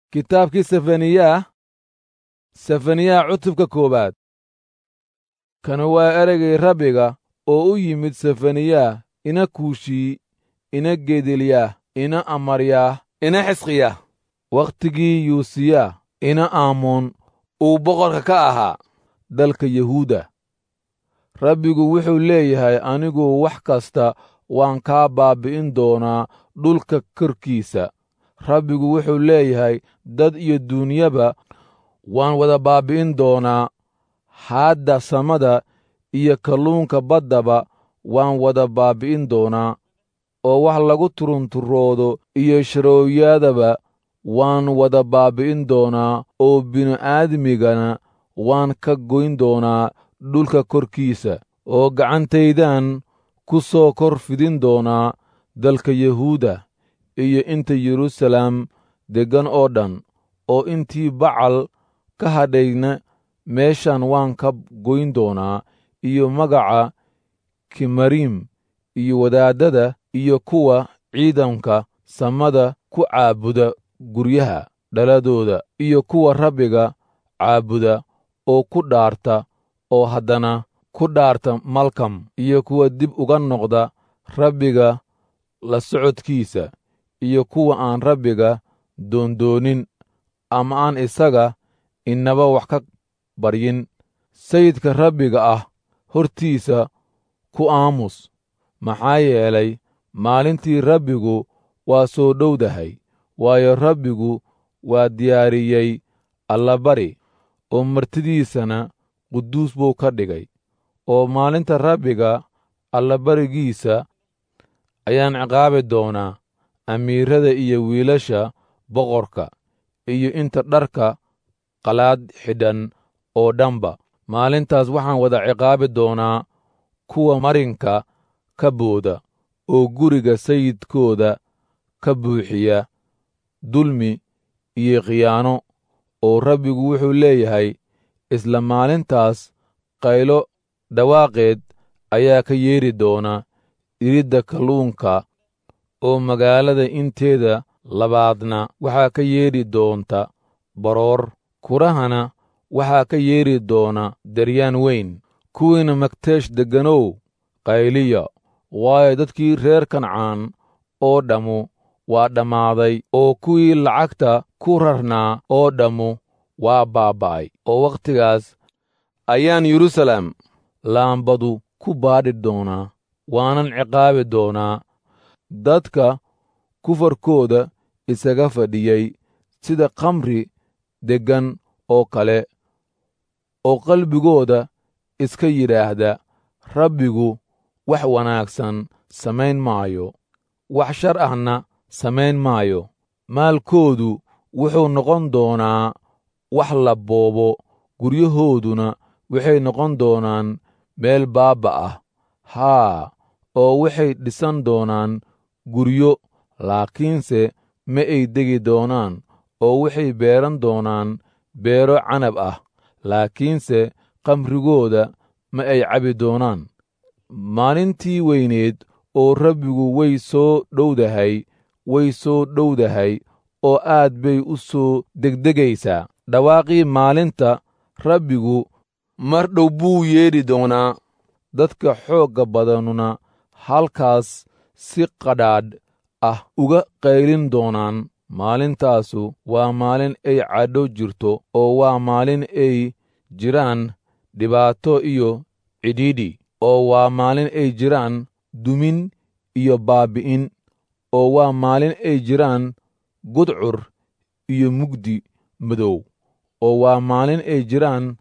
kitaabkii sefaniyaah sefaniyaha cutubka koowaad kan waa ereygay rabbiga oo u yimid sefaniyaah ina kuushii ina gedeliyaah ina amaryaah ina xisqiyaah wakhtigii yuusiya ina aamoon uu boqorka ka ahaa dalka yahuuda rabbigu wuxuu leeyahay anigu wax kasta waan kaa baabbi'in doonaa dhulka korkiisa rabbigu wuxuu leeyahay dad iyo duunyaba waan wada baabbi'in doonaa haadda samada iyo kalluunka baddaba waan wada baabbi'in doonaa oo wax lagu turunturoodo iyo sharooyadaba waan wada baabbi'in doonaa oo bini'aadmigana waan ka goyn doonaa dhulka korkiisa oo gacantaydan ku soo kor fidin doonaa dalka yahuuda iyo inta yeruusalaam deggan oo dhan oo intii bacal ka hadhayna meeshan waan ka goyn doonaa iyo magaca kimariim iyo wadaaddada iyo kuwa ciidanka samada ku caabuda guryaha dhaladooda iyo kuwa rabbiga caabuda oo ku dhaarta oo haddana ku dhaarta malkam iyo kuwa dib uga noqda rabbiga la socodkiisa iyo kuwa aan rabbiga doondoonin ama aan isaga inaba wax ka baryin sayidka rabbiga ah hortiisa ku aamus maxaa yeelay maalintii rabbigu waa soo dhowdahay waayo rabbigu waa diyaariyey allabari oo martidiisana quduus buu ka dhigay oo maalinta rabbiga allabarigiisa ayaan ciqaabi doonaa amiirada iyo wiilasha boqorka iyo inta dharka qalaad xidhan oo dhanba maalintaas waxaan wada ciqaabi doonaa kuwa marinka ka booda oo guriga sayidkooda ka buuxiya dulmi iyo khiyaano oo rabbigu wuxuu leeyahay isla maalintaas qaylo dhawaaqeed ayaa ka yeedhi doona iridda kalluunka oo magaalada inteeda labaadna waxaa ka yeedhi doonta baroor kurahana waxaa ka yeedhi doona daryaan weyn kuwiina magteesh degganow qayliya waayo dadkii reer kancaan oo dhammu waa dhammaaday oo kuwii lacagta ku rarnaa oo dhammu waa baaba'ay oo wakhtigaas ayaan yeruusaalem laambadu ku baadhi doonaa waanan ciqaabi doonaa dadka kufarkooda isaga fadhiyey sida khamri deggan oo kale oo qalbigooda iska yidhaahda rabbigu wax wanaagsan samayn maayo wax shar ahna samayn maayo maalkoodu wuxuu noqon doonaa wax la boobo guryahooduna waxay noqon doonaan meel baabba ah haa oo waxay dhisan doonaan guryo laakiinse ma ay degi doonaan oo waxay beeran doonaan beero canab ah laakiinse kamrigooda ma ay cabi doonaan maalintii weyneed oo rabbigu way soo dhowdahay way soo dhowdahay oo aad bay u soo degdegaysaa dhawaaqii maalinta rabbigu mar dhow buu yeedhi doonaa dadka xoogga badanuna halkaas si qadhaadh ah uga qaylin doonaan maalintaasu waa maalin ay cadho jirto oo waa maalin ay jiraan dhibaato iyo cidhiidhi oo waa maalin ay jiraan dumin iyo baabbi'in oo waa maalin ay jiraan gudcur iyo mugdi madow oo waa maalin ay jiraan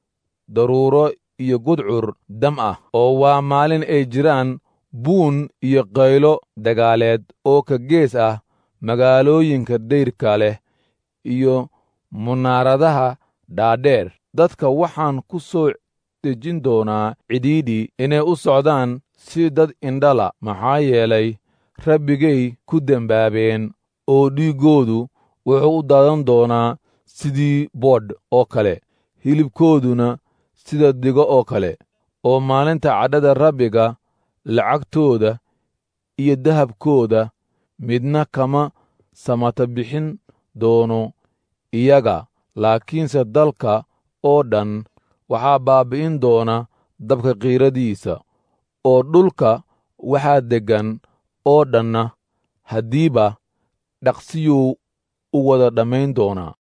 daruuro iyo gudcur dam ah oo waa maalin ay jiraan buun iyo qaylo dagaaleed oo ka gees ah magaalooyinka dayrka leh iyo munaaradaha dhaadheer dadka waxaan ku soo dejin doonaa cidhiidhi inay u socdaan si dad indhala maxaa yeelay rabbigay ku dembaabeen oo dhiiggoodu wuxuu u daadan doonaa sidii boodh oo kale hilibkooduna sida digo oo kale oo maalinta cadhada rabbiga lacagtooda iyo dahabkooda midna kama samata bixin doono iyaga laakiinse dalka oo dhan waxaa baabbi'in doona dabka qiiradiisa oo dhulka waxaa deggan oo dhanna haddiiba dhaqsiyuu u wada dhammayn doonaa